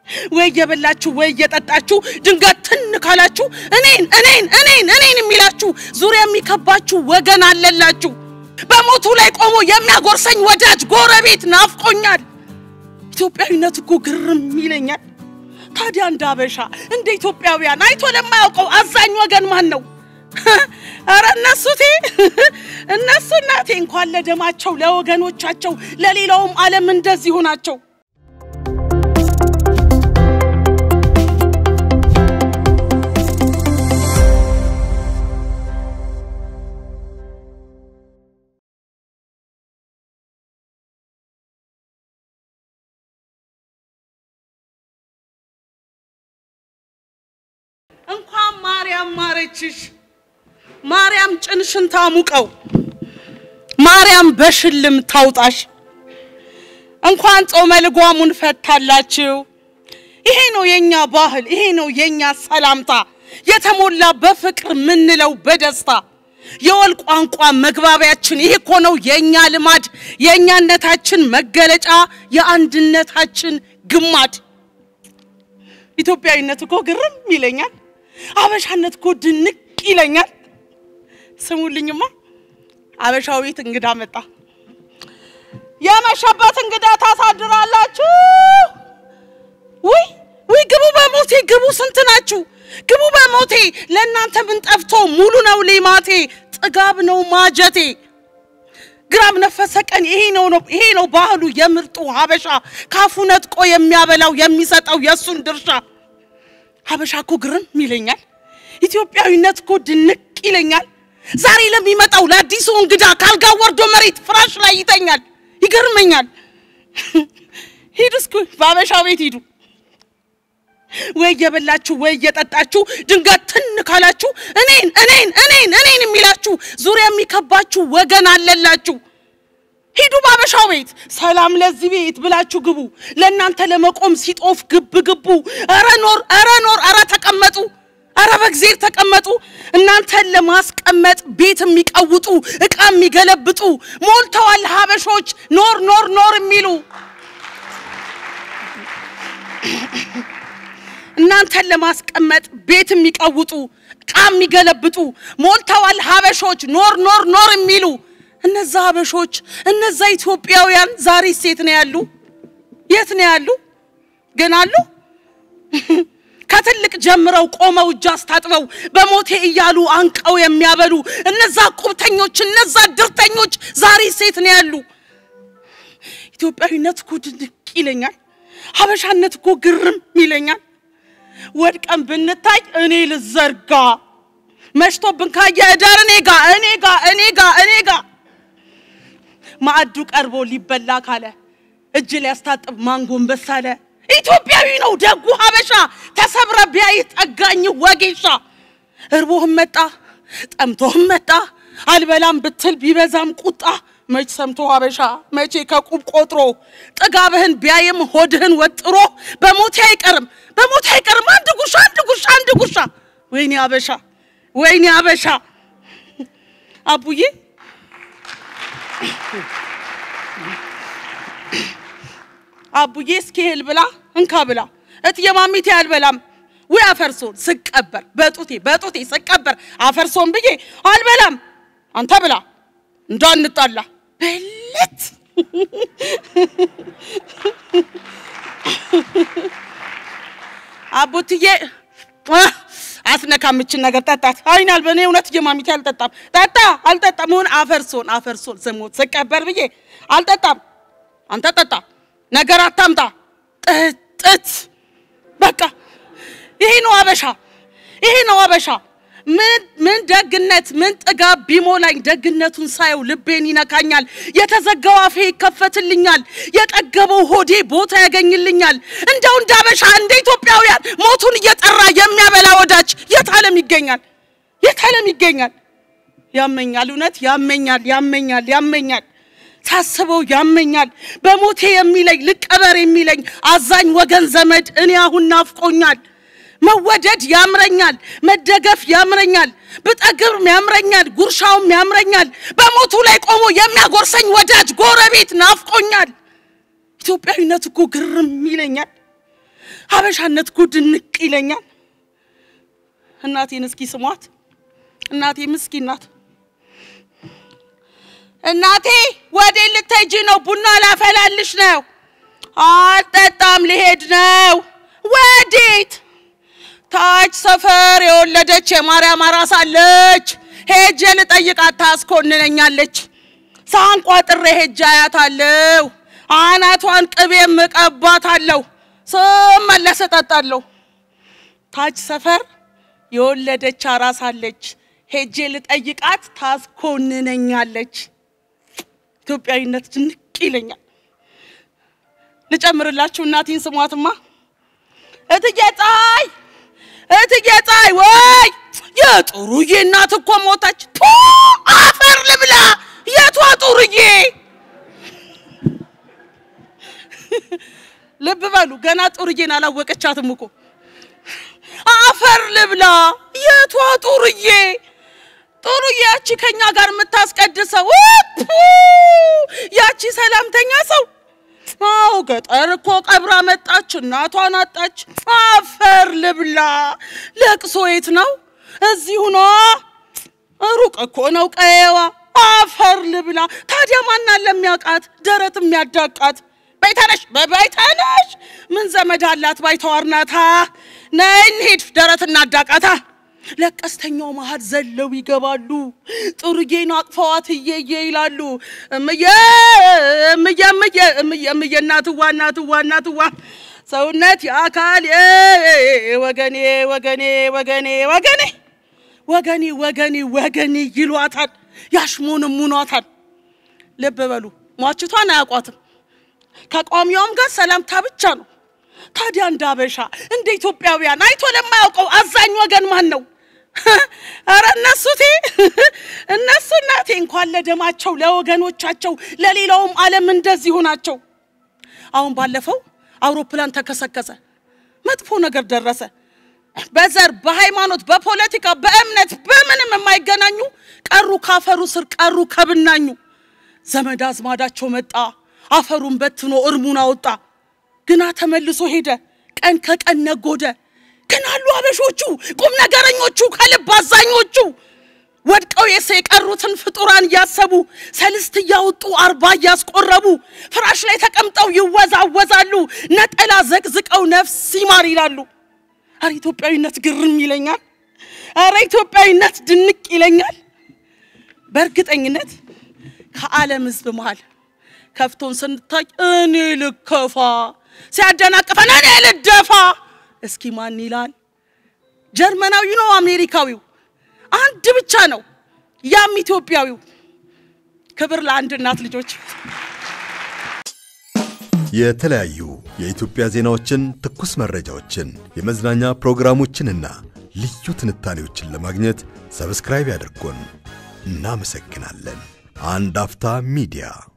ወይ እየበላችሁ ወይ እየጠጣችሁ ድንገት ትን ካላችሁ እኔን እኔን እኔን እኔን የሚላችሁ ዙሪያ የሚከባችሁ ወገን አለላችሁ። በሞቱ ላይ ቆሞ የሚያጎርሰኝ ወዳጅ ጎረቤት ናፍቆኛል። ኢትዮጵያዊነት እኮ ግርም ይለኛል። ታዲያ እንደ አበሻ እንደ ኢትዮጵያውያን አይቶ ለማያውቀው አዛኝ ወገን ማን ነው? ኧረ እነሱቴ እነሱ እናቴ እንኳን ለደማቸው ለወገኖቻቸው ለሌላውም ዓለም እንደዚሁ ናቸው። እንኳን ማርያም ማረችሽ። ማርያም ጭንሽን ታሙቀው። ማርያም በሽልም ታውጣሽ። እንኳን ጾመ ልጓሙን ፈታላችሁ። ይሄ ነው የኛ ባህል፣ ይሄ ነው የኛ ሰላምታ የተሞላ በፍቅር ምንለው በደስታ የወል ቋንቋ መግባቢያችን ይሄ እኮ ነው የኛ ልማድ፣ የእኛነታችን መገለጫ፣ የአንድነታችን ግማድ። ኢትዮጵያዊነት እኮ ግርም ይለኛል። አበሻነት እኮ ድንቅ ይለኛል። ስሙልኝማ አበሻው ቤት እንግዳ መጣ። የመሸበት እንግዳ ታሳድራላችሁ። ውይ ውይ፣ ግቡ በሞቴ ግቡ። ስንት ናችሁ? ግቡ በሞቴ። ለእናንተ ምን ጠፍቶ ሙሉ ነው ሌማቴ፣ ጥጋብ ነው ማጀቴ። ግራም ነፈሰ ቀን ይሄ ነው ነው ይሄ ነው ባህሉ የምርጡ ሀበሻ ካፉ ነጥቆ የሚያበላው የሚሰጠው የእሱን ድርሻ። ሀበሻ እኮ ግርም ይለኛል። ኢትዮጵያዊነት እኮ ድንቅ ይለኛል። ዛሬ ለሚመጣው ለአዲሱ እንግዳ ካልጋ ወርዶ መሬት ፍራሽ ላይ ይተኛል። ይገርመኛል። ሂዱ እስኪ በሀበሻ ቤት ሂዱ። ወይ እየበላችሁ ወይ እየጠጣችሁ ድንገት ትን ካላችሁ እኔን እኔን እኔን እኔን የሚላችሁ ዙሪያ የሚከባችሁ ወገን አለላችሁ። ሂዱ በሀበሻው ቤት ሰላም ለዚህ ቤት ብላችሁ ግቡ። ለእናንተ ለመቆም ሲጦፍ ግብ ግቡ። ኧረ ኖር ኧረ ኖር ኧረ ተቀመጡ ኧረ በእግዜር ተቀመጡ። እናንተን ለማስቀመጥ ቤት የሚቀውጡ ዕቃ የሚገለብጡ ሞልተዋል ሀበሾች ኖር ኖር ኖር የሚሉ እናንተን ለማስቀመጥ ቤት የሚቀውጡ ዕቃ የሚገለብጡ ሞልተዋል ሀበሾች ኖር ኖር ኖር የሚሉ እነዛ ሀበሾች እነዛ ኢትዮጵያውያን ዛሬ ሴት ነው ያሉ? የት ነው ያሉ? ግን አሉ? ከትልቅ ጀምረው ቆመው እጅ አስታጥበው በሞቴ እያሉ አንቀው የሚያበሉ እነዛ ቁብተኞች እነዛ ድርተኞች ዛሬ ሴት ነው ያሉ? ኢትዮጵያዊነት እኮ ድንቅ ይለኛል። ሀበሻነት እኮ ግርም ይለኛል። ወድቀን ብንታይ እኔ ልዘርጋ መሽቶብን ካየ እደር እኔ ጋ እኔ ጋ እኔ ጋ እኔ ጋ ማዕዱ ቀርቦ ሊበላ ካለ እጅ ሊያስታጥብ ማንጎንበስ አለ። ኢትዮጵያዊ ነው ደጉ ሀበሻ ተሰብረ ቢያይ ጠጋኝ ወጌሻ እርቦህም መጣ ጠምቶህም መጣ አልበላም ብትል ቢበዛም ቁጣ መች ሰምቶ ሀበሻ መቼ ከቁብ ቆጥሮ ጥጋብህን ቢያይም ሆድህን ወጥሮ በሞቴ አይቀርም በሞቴ አይቀርም አንድ ጉሻ አንድ ጉሻ አንድ ጉሻ ወይኔ ሀበሻ ወይኔ ሀበሻ አቡዬ አቡዬ እስኪ እህል ብላ እንካ ብላ እትዬ ማሚቴ አልበላም ወይ አፈርሶን ስቀበር በጡቴ በጡቴ ስቀበር አፈርሶን ብዬ አልበላም አንተ ብላ እንዳንጣላ በለት አቡትዬ አስነካምችን ነገር ጠጣት አይናል በእኔ እውነት እየማሚቴ አልጠጣም ጠጣ አልጠጣም ሆን አፈርሶን አፈርሶን ስሞት ስቀበር ብዬ አልጠጣም አንተ ጠጣ ነገር አታምጣ ጥጥት በቃ ይሄ ነው አበሻ ይሄ ነው አበሻ ምን ምን ደግነት ምን ጥጋብ ቢሞላኝ ደግነቱን ሳየው ልቤን ይነካኛል። የተዘጋው አፌ ይከፈትልኛል። የጠገበው ሆዴ ቦታ ያገኝልኛል። እንደው እንደ አበሻ እንደ ኢትዮጵያውያን ሞቱን እየጠራ የሚያበላ ወዳጅ የት ዓለም ይገኛል? የት ዓለም ይገኛል? ያመኛል፣ እውነት ያመኛል፣ ያመኛል፣ ያመኛል። ሳስበው ያመኛል። በሞቴ የሚለኝ ልቀበር የሚለኝ አዛኝ ወገን ዘመድ እኔ አሁን ናፍቆኛል። መወደድ ያምረኛል፣ መደገፍ ያምረኛል፣ ብጠግብ ያምረኛል፣ ጉርሻውም ያምረኛል። በሞቱ ላይ ቆሞ የሚያጎርሰኝ ወዳጅ ጎረቤት ናፍቆኛል። ኢትዮጵያዊነት እኮ ግርም ይለኛል። ሀበሻነት ጉድ ንቅ ይለኛል። እናቴን እስኪ ስሟት። እናቴ ምስኪን ናት። እናቴ ወዴት ልትሄጂ ነው? ቡና ላፈላልሽ ነው። አልጠጣም፣ ልሄድ ነው። ወዴት? ታች ሰፈር የወለደች የማርያም አራስ አለች። ሄጄ ልጠይቃት ታስኮንነኛለች። ሳንቋጥሬ ሄጄ አያታለሁ። አናቷን ቅቤ እቀባታለሁ። ስመለስ እጠጣለሁ። ታች ሰፈር የወለደች አራስ አለች። ሄጄ ልጠይቃት ታስኮንነኛለች። ኢትዮጵያዊነት ድንቅ ይለኛል። ልጨምርላችሁ፣ እናቴን ስሟትማ። እትዬ ፀሐይ፣ እትዬ ፀሐይ፣ ወይ የጥሩዬ እናት እኮ ሞተች። ቱ አፈር ልብላ። የቷ ጥሩዬ? ልብ በሉ፣ ገና ጥሩዬን አላወቀቻትም እኮ። አፈር ልብላ። የቷ ጥሩዬ? ጥሩዬ ያቺ ከኛ ጋር የምታስቀድሰው ቱ ያቺ ሰላምተኛ ሰው አዎ ገጠር እኮ ቀብራ መጣች፣ እናቷን አጣች። አፈር ልብላ። ለቅሶ የት ነው? እዚሁ ነዋ። ሩቅ እኮ ነው ቀየዋ። አፈር ልብላ። ታዲያ ማናን ለሚያውቃት ደረት የሚያዳቃት በይተነሽ በበይተነሽ ምን ዘመድ አላት? ባይተዋር ናታ። ነይ እንሂድ፣ ደረት እናዳቃታ። ለቀስተኛው መሀል ዘለው ይገባሉ። ጥሩዬን አቅፈዋት እየየ ይላሉ። እምዬ እምዬ እምዬ እምዬ እምዬ እናትዋ እናትዋ እናትዋ ሰውነት የአካል ወገኔ ወገኔ ወገኔ ወገኔ ወገኔ ወገኔ ወገኔ ይሏታል፣ ያሽሞንሙኗታል። ልብ በሉ ሟችቷን አያውቋትም። ከቋሚዋም ጋር ሰላምታ ብቻ ነው። ታዲያ እንደ አበሻ እንደ ኢትዮጵያውያን አይቶ ለማያውቀው አዛኝ ወገን ማን ነው? ኧረ እነሱቴ እነሱ እናቴ እንኳን ለደማቸው ለወገኖቻቸው ለሌላውም ዓለም እንደዚሁ ናቸው። አሁን ባለፈው አውሮፕላን ተከሰከሰ፣ መጥፎ ነገር ደረሰ። በዘር በሃይማኖት በፖለቲካ በእምነት በምንም የማይገናኙ ቀሩ፣ ካፈሩ ስር ቀሩ ከብናኙ። ዘመድ አዝማዳቸው መጣ፣ አፈሩን በትኖ እርሙን አወጣ። ግና ተመልሶ ሄደ፣ ቀን ከቀን ነጎደ። ግን አሉ አበሾቹ ቁም ነገረኞቹ ከልብ አዛኞቹ ወድቀው የሰ የቀሩትን ፍጡራን እያሰቡ ሰልስት እያወጡ አርባ እያስቆረቡ ፍራሽ ላይ ተቀምጠው ይወዛወዛሉ። ነጠላ ዘቅዝቀው ነፍስ ይማር ይላሉ። አረ ኢትዮጵያዊነት ግርም ይለኛል። አረ ኢትዮጵያዊነት ድንቅ ይለኛል። በእርግጠኝነት ከዓለም ሕዝብ መሃል ከፍቶን ስንታይ እኔ ልከፋ ሲያደናቅፈን እኔ ልደፋ። እስኪ ማን ይላል? ጀርመናዊ ነው አሜሪካዊው? አንድ ብቻ ነው፣ ያም ኢትዮጵያዊው። ክብር ለአንድ እናት ልጆች። የተለያዩ የኢትዮጵያ ዜናዎችን፣ ትኩስ መረጃዎችን፣ የመዝናኛ ፕሮግራሞችንና ልዩ ትንታኔዎችን ለማግኘት ሰብስክራይብ ያድርጉን። እናመሰግናለን። አንድ አፍታ ሚዲያ